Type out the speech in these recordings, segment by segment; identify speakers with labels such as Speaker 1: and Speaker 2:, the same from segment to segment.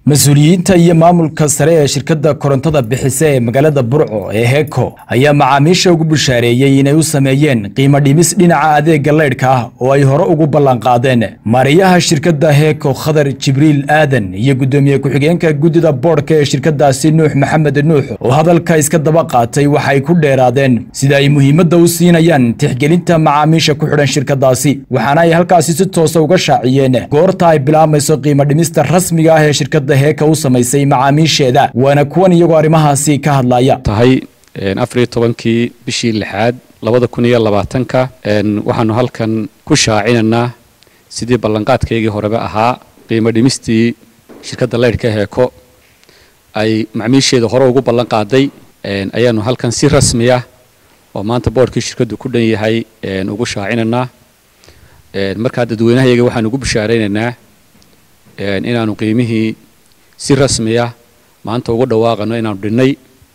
Speaker 1: mas-uuliyiinta iyo maamulka sare ee shirkadda korontada bixisa ee magaalada burco ee heko ayaa macaamiisha ugu bushaareeyey inay u sameeyeen qiimo dhimis dhinaca adeega leydhka ah oo ay hore ugu ballanqaadeen maariyaha shirkadda heko khadar jibriil aadan iyo guddoomiye ku-xigeenka guddida boodhka ee shirkadaasi nuux maxamed nuux oo hadalka iska daba qaatay waxay ku dheeraadeen sida ay muhiimadda u siinayaan tixgelinta macaamiisha ku xidhan shirkadaasi waxaana ay halkaasi si toosa uga shaaciyeen goorta ay bilaabayso qiimo dhimista rasmiga ah ee shirkadda heeka u samaysay macaamiisheeda waana kuwan iyagoo arrimahaasi ka hadlaya
Speaker 2: tahay afariyo tobankii bishii lixaad labada kun iyo labaatanka waxaanu halkan ku shaacinaynaa sidii ballanqaadkaygii horeba ahaa qiimo dhimistii shirkadda leydhka heeko ay macmiisheeda hore ugu ballan qaaday ayaanu halkan si rasmiya oo maanta boodhkii shirkaddu ku dhan yahay ugu shaacinaynaa markaa dadweynahayaga waxaanu ugu bishaaraynaynaa inaanu qiimihii si rasmiya maanta ugu dhawaaqano inaanu dhinnay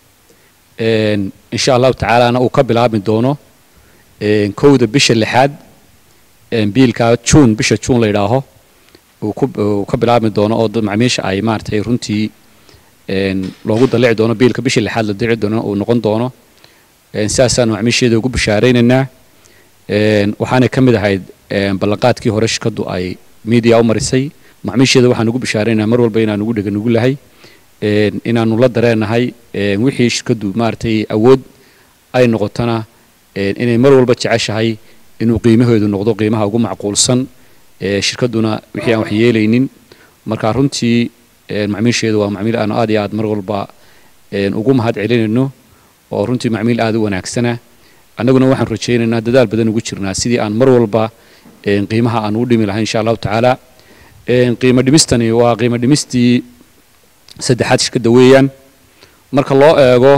Speaker 2: insha allahu tacaalana uu ka bilaabmi doono kowda bisha lixaad biilka juun bisha juun la yidhaaho uu ka bilaabmi doono oo macmiisha ay maaratay runtii loogu dalici doono biilka bisha lixaad la dici doono uu noqon doono sidaasaanu macmiisheeda ugu bishaaraynaynaa waxaanay ka mid ahayd ballanqaadkii hore shirkaddu ay media u marisay macmiisheeda waxaan ugu bishaaraynaa mar walba inaan ugu dheganugu lahay inaanu la dareenahay wixii shirkaddu maaragtay awood ay noqotona inay mar walba jeceshahay inuu qiimaheedu noqdo qiimaha ugu macquulsan shirkadduna wixii aan wax yeelaynin marka runtii macmiisheedu waa macmiil aanu aad iyo aad mar walba ugu mahad celinayno oo runtii macmiil aad u wanaagsana annaguna waxaan rajaynaynaa dadaal badan ugu jirnaa sidii aan mar walba qiimaha aan u dhimi lahay insha allahu tacaala qiimo dhimistani waa qiimo dhimistii saddexaad shirkadda weeyaan marka loo eego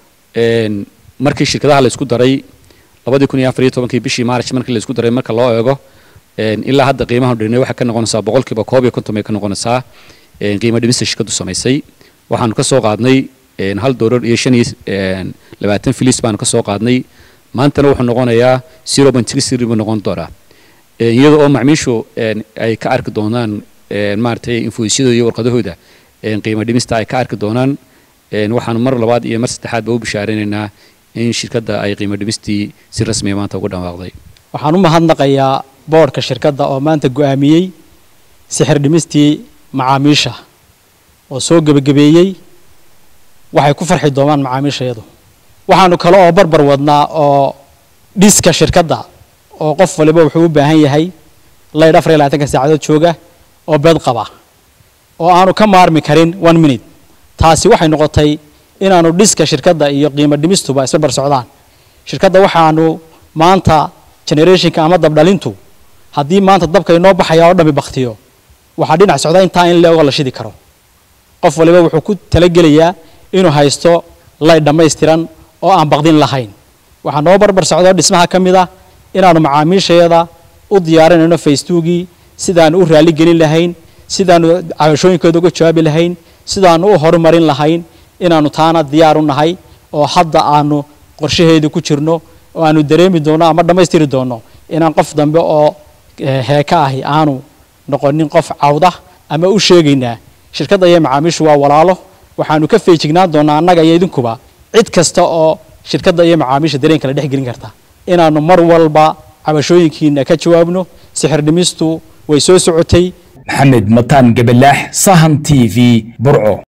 Speaker 2: markii shirkadaha la isku daray labadii kun iyo afar iyo tobankii bishii maarch markii la isku daray marka loo eego ilaa hadda qiimaha dhinay waxay ka noqonaysaa boqolkiiba koob iyo konton bay ka noqonaysaa qiimo dhimista shirkaddu samaysay waxaanu ka soo qaadnay hal doolar iyo shan iyo labaatan filis baanu ka soo qaadnay maantana wuxuu noqonayaa zero point six three buu noqon doonaa iyada oo macmiishu ay ka arki doonaan maaragtay infoysyadooda iyo warqadahooda qiimo dhimista ay ka arki doonaan waxaanu mar labaad iyo mar saddexaad ba u bishaaraynaynaa in shirkadda ay qiimo dhimistii si rasmiya maanta ugu dhawaaqday
Speaker 3: waxaan u mahadnaqayaa boodhka shirkadda oo maanta go'aamiyey sixir dhimistii macaamiisha oo soo gebagabeeyey waxay ku farxi doonaan macaamiishayadu waxaanu kale oo barbar wadnaa oo dhiska shirkadda oo qof waliba wuxuu u baahan yahay laydh afar iyo labaatanka saacadood jooga oo beed qaba oo aanu ka maarmi karin one minute taasi waxay noqotay inaanu dhiska shirkadda iyo qiimo dhimistuba isbarbar socdaan shirkadda waxaanu maanta generationka ama dabdhalintu haddii maanta dabka inoo baxaya oo dhami baktiyo waxaa dhinac socda intaa in leego la shidi karo qof waliba wuxuu ku talagelayaa inuu haysto laydh dhammaystiran oo aan baqdin lahayn waxaa noo barbar socdo dhismaha ka mid ah inaanu macaamiishayada u diyaarinayno facetuugii sidaanu u raali gelin lahayn sidaanu cabashooyinkooda uga jawaabi lahayn sidaanu u horumarin lahayn inaanu taana diyaar u nahay oo hadda aanu qorshaheedu ku jirno oo aanu dareemi doono ama dhammaystiri doono inaan qof dambe oo heeka ahi aanu noqonin qof cawda ama u sheegaynaa shirkadda iyo macaamiishu waa walaalo waxaanu ka feejignaan doonaa annaga iyo idinkuba cid kasta oo shirkadda iyo macaamiisha dareen kala dhex gelin karta inaanu mar walba cabashooyinkiina ka jawaabno sixir dhimistu way soo socotay
Speaker 1: maxamed mataan gabalaax sahan t v burco